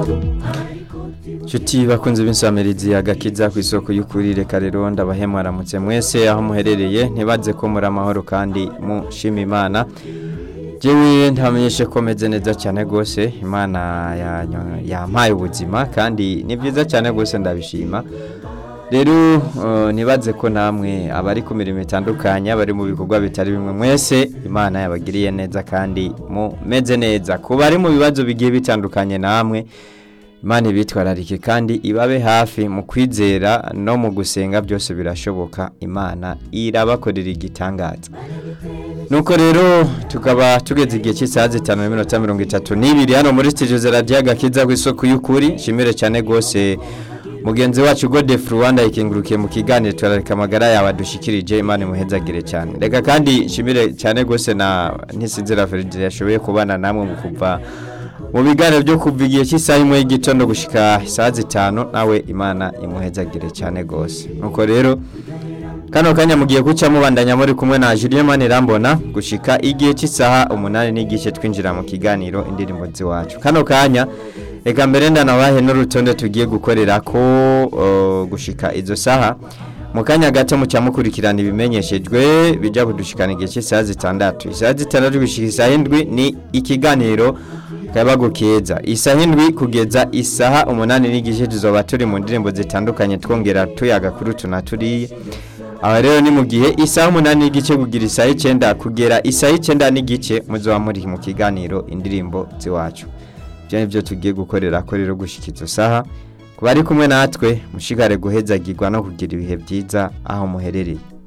Nshuti bakunze b'insamirizi agakiza ku isoko y'ukuri reka rero ndabahemuramutse mwese aho muherereye ntibaze ko muri amahoro kandi mushima imana jewe ntamenyeshe ko meze neza cyane rwose imana yanyo- yampaye ubuzima kandi ni byiza cyane rwose ndabishima rero eh, ntibaze ko namwe abari ku mirimo itandukanye abari mu bikorwa bitari bimwe mwese imana yabagiriye neza kandi mumeze neza ku bari mu bibazo bigiye bitandukanye namwe imana ibitwararike kandi ibabe hafi mu kwizera no mu gusenga byose birashoboka imana irabakorera igitangaza nuko rero tukaba tugeze igihe cy'isaha zitanu n'iminota mirongo itatu n'ibiri hano muri studio za radiyo agakiza ku isoko y'ukuri nshimire cyane rwose mugenzi wacu gode furuwanda ikengurukiye mu kiganiro turareka amagara yawe adushikirije imana imuhezagire cyane reka kandi nshimire cyane rwose na ntisinzira feride yashoboye kubana namwe mu kuva mu biganiro byo kuva igihe cy'isaha imwe y'igitondo gushyika isaha zitanu nawe imana imuhezagire cyane rwose nuko rero kano kanya mugiye guca mubandanya muri kumwe na Julien Manirambona gushika igihe cy'isaha umunani n'igice twinjira mu kiganiro indirimbo ziwacu kano kanya reka mbere ndanabahe n'urutonde tugiye gukorera ko uh, gushika izo saha mu kanya gato muca mukurikirana ibimenyeshejwe bijya kudushikana igihe cy'isaha zitandatu isaha zitandatu gushika isaha indwi ni ikiganiro kabago keza isaha indwi kugeza isaha umunani n'igice tuzoba turi mu ndirimbo zitandukanye twongera tuyaga kuri utu na turiya aha rero ni mu gihe isaha umunani n'igice kugira isaha icyenda kugera isaha icyenda n'igice muzoba muri mu kiganiro indirimbo z'iwacu ibyo ni byo tugiye gukorera ko rero gushyika izo saha ku bari kumwe natwe mushigare guhezagirwa no kugira ibihe byiza aho muherereye